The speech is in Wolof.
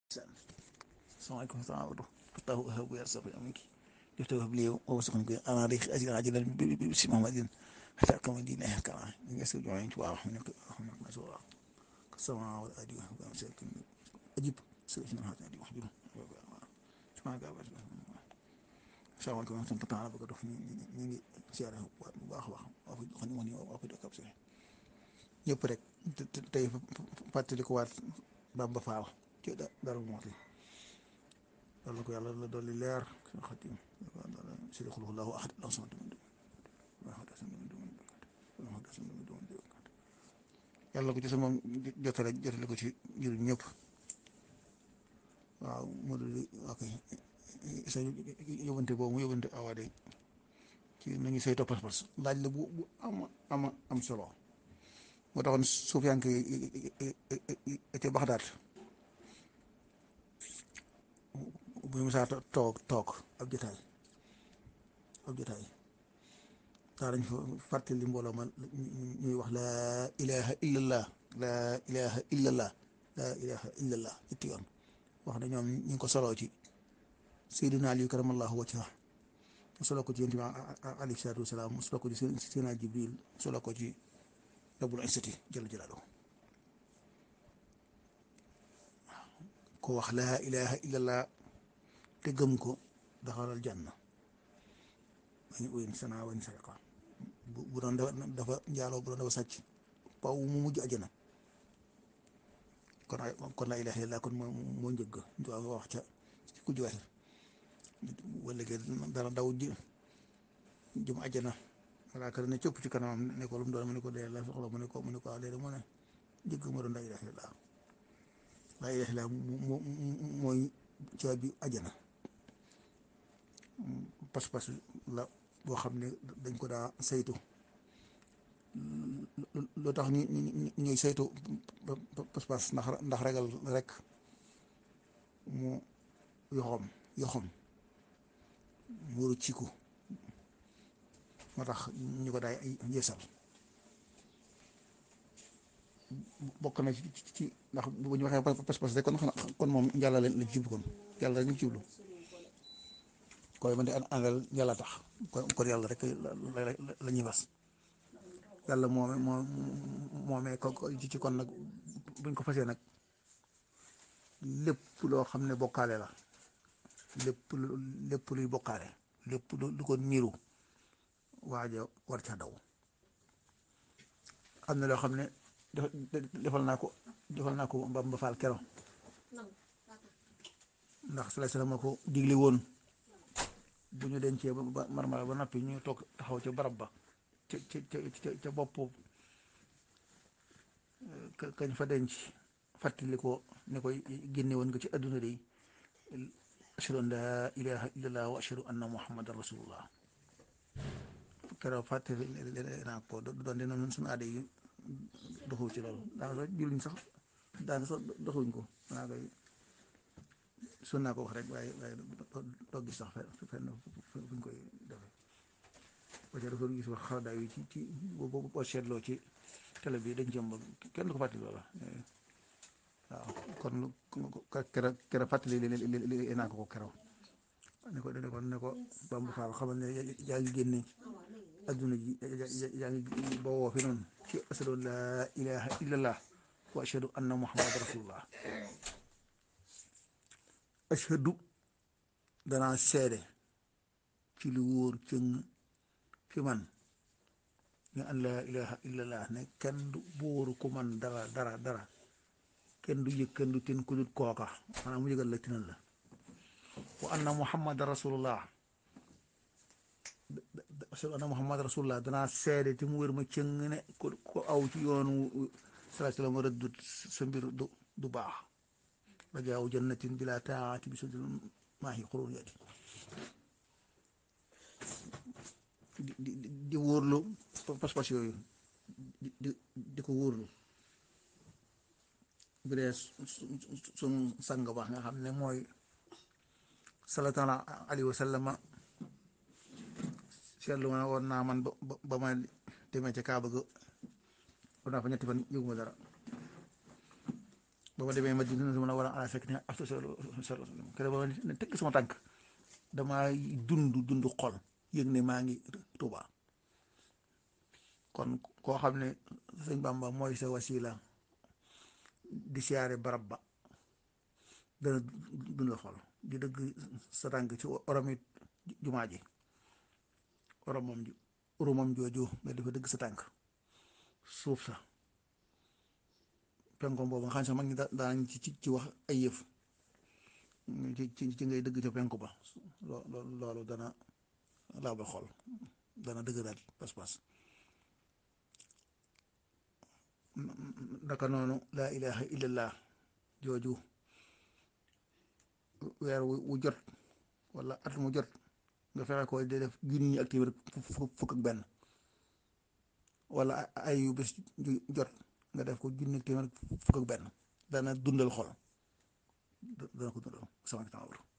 salaamaaleykum salaamaaleykum fataahu wahabu yarzuqu aminki yaftahu li ووسخن انا ريخ اجل عاجلا باسم محمد حتى كما دين كما يسر جوعين واو هناك هناك مسؤول السماء والارض ومساكن اجيب سيدنا هذا دي وحده سبحان الله salaamaaleykum wa rahmatulah taala bëgg a dox ñu ñu ngi siyaare bu baax a baax waa fi xam ne waa fi dëkk ab si ñëpp rek tey fàttali ko waat Bamba Faal ci dara mooti yàlla ko yàlla la dolli leer seen xatim si di xulux laahu ahad law sama yàlla ko ci sama jotale jotale ko ci jur ñëpp waaw mu di ok sa yóbbante boobu mu yóbbante awaade ci nañu saytoo pas-pas laaj la bu bu ama ama am solo moo taxoon suufiyanke yi ca Baxdaad bu ñu musaa toog toog ab jotaay ab jotaay daa dañ fa fàttali mbooloo ma ñuy wax laa ilaha illallah laa ilaha illallah laa ilaha illallah ñetti yoon wax na ñoom ñu ngi ko soloo ci Seydina Ali karamallahu wajha mu solo ko ci yonent bi alayhi salaatu wasalaam mu solo ko ci Seydina Jibril mu solo ko ci rabbul izzati jalla jalaaluhu ko wax laa ilaha illallah te gëm ko daxalal janna wañ uyin sana wañ sariqa bu doon dafa njaaloo bu doon dafa sàcc paw mu mujj ajana kon kon laa ilaha illallah kon moo moo njëgg ñu wax ca ci ku jiwaxir wala ke dara daw ji jëm ajana malaaka ne cëpp ci kanamam ne ko lu mu doon mu ne ko dee la soxla mu ne ko mu ne ko léegi mu ne njëgg moo doon laa ilaha illallah laa ilaha illallah mooy caabi ajana pas-pas la boo xam ne dañ ko daa saytu loo tax ñu ñuy saytu pas-pas ndax ndax regal rek mu yoxom yoxom mu rëcciku moo tax ñu ko daay yeesal bokk na ci ci ndax bu ñu waxee pas-pas rek kon kon moom yàlla leen la jublu kon yàlla rek ñu jublu koy man de àndal yàlla tax kon kon yàlla rek la ñuy fas yàlla moome moo moomee ko ci kon nag buñ ko fasee nag lépp loo xam ne bokkaale la lépp lépp luy bokkaale lépp lu ko niiru waaja war ca daw am na loo xam ne defal naa ko defal naa ko Bamba Faal kero ndax sallallahu alayhi wasallam ko digle woon bu ñu dencee ba marmala ba noppi ñu toog taxaw ca barab ba ca ca ca bopp kañ fa denc fàttali ko ne koy génne woon nga ci adduna de ashhadu an laa ilaha illallah wa ashhadu anna muhammadan rasulullah keroog fàttali naa ko doon dina nun suñu aada yi doxul ci loolu daanaka julliñ sax daanaka sax doxuñ ko naa koy sun naa ko wax rek waaye waaye doo gis sax fenn fuñ koy defee ba ca dafa gis wax xaradaay yi ci ci boo seetloo ci télé bi dañ jëm ba kenn du ko fàttali loola waaw kon kera kera fàttali li naa ko ko keroog ne ko ne ko ne ko Bamba Faal xamal ne yaa ngi génne adduna ji yaa ngi bawoo fi noonu ci ashadu an laa ilaha illallah wa ashadu anna muhammad rasulullah ashadu danaa seede ci lu wóor cëng fi man ñu an laa ilaha illallah ne kenn du bóoru ku man dara dara dara kenn du yëg kenn du tin ku dut kooka maanaam mu yëgal la tinal la wa anna muhammad rasulullah ashadu anna muhammad rasulullah danaa seede te mu wér ma cëng ne ko aw ci yoonu salaa salaam rëddut sa mbir du du baax rajaaw jannatin bila taati bi sudul maahi xuruur yati di di di wóorlu pas-pas yooyu di di di ko wóorlu bu dee suñ sang baax nga xam ne mooy sallallahu alayhi wa sallama seetlu ma woon naa man ba ba ma demee ca Kaaba ga war naa fa ñetti fan yëguma dara ba ma demee Madina mën a war a ala fekk ne afta solo solo kene ba ne tekk sama tànk damaa dund dund xol yëg ne maa ngi Tuuba kon koo xam ne sëñ Bamba mooy sa wasila di siyaare barab ba dana dundal xol di dëgg sa tànk ci oromi jumaa ji oromam ji oromam jooju nga dafa dëgg sa tànk suuf sa penkom boobu nga xam ne sax mag ñi daan ci ci wax ay yëf ci ci ngay dëgg ca penku ba loolu dana laabal xol dana dëgg daal pas-pas naka noonu laa ilaha illallah jooju weer wu jot wala at mu jot nga fexe ko di def junni ak téeméer fukk ak benn wala ay yu bés jot nga def ko junni ak téeméer fukk ak benn dana dundal xol dana ko dundal sama